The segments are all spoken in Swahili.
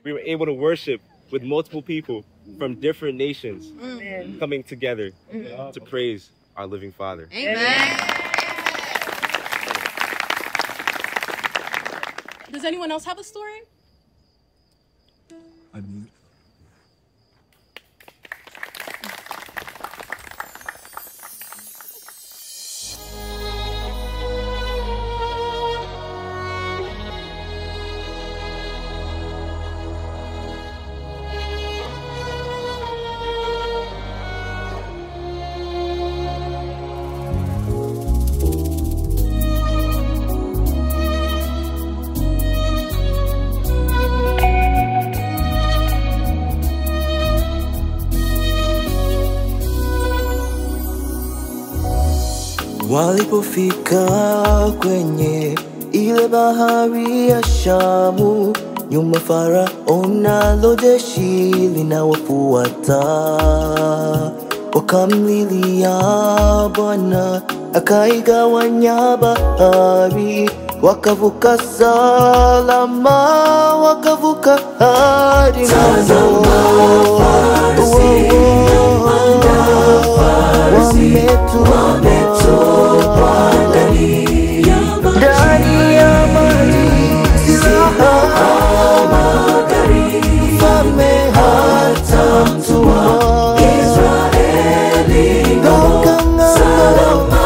we were able to worship with multiple people from different nations Amen. coming together to praise our living Father. Does anyone else have a story? Walipofika kwenye ile bahari ya Shamu, nyuma Farao nalo jeshi linawafuata, wakamlilia Bwana akaigawanya bahari, wakavuka salama, wakavuka hadi ng'ambo. Wametupwa ndani ya maji, silaha mfalme hata mtumwa toka ng'ambo salama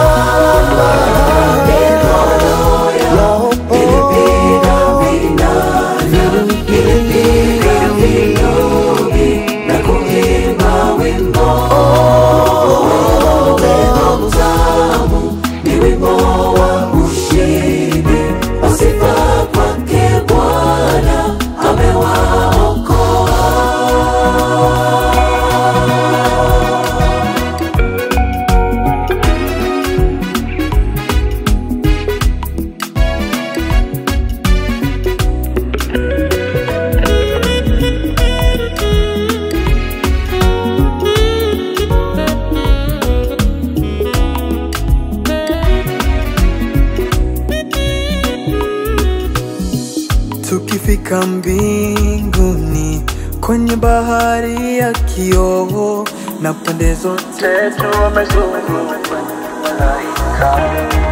Tukifika mbinguni kwenye bahari ya kioo na pande zote tumezungukwa na malaika,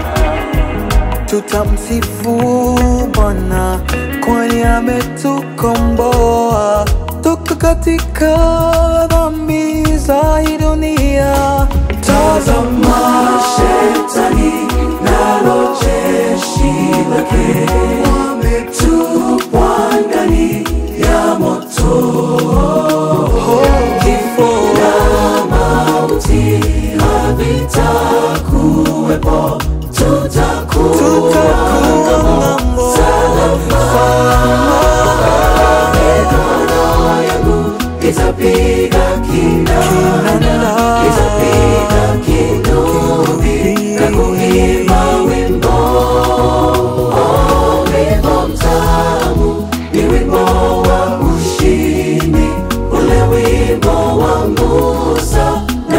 tutamsifu Bwana kwani ametukomboa toka katika dhambi za hii dunia. Tazama shetani nalo jeshi lake wametupwa ndani ya moto. Kifo na mauti havitakuwepo, tutakuwa ng'ambo salama. Mikono yangu itapiga kinanda, itapiga kinubi na kuimba wimbo wimbo mtamu ni wimbo wa ushindi, ule wimbo wa Musa na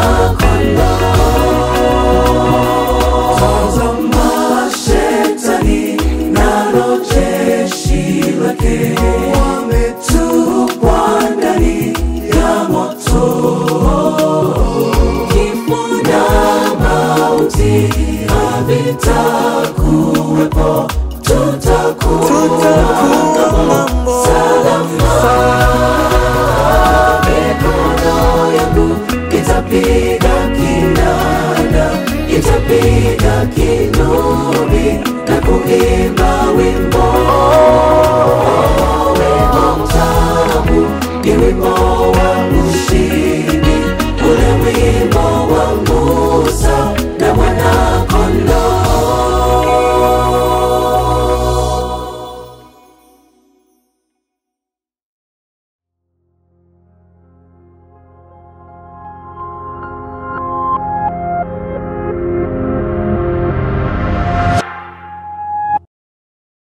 mwana-kondoo. Tazama shetani nalo jeshi lake wametupwa ndani ya moto. Kifo na mauti havitakuwepo, tutakuwa ng'ambo salama. Mikono yangu itapiga kinanda, itapiga kinubi na kuimba wimbo wimbo mtamu, ni wimbo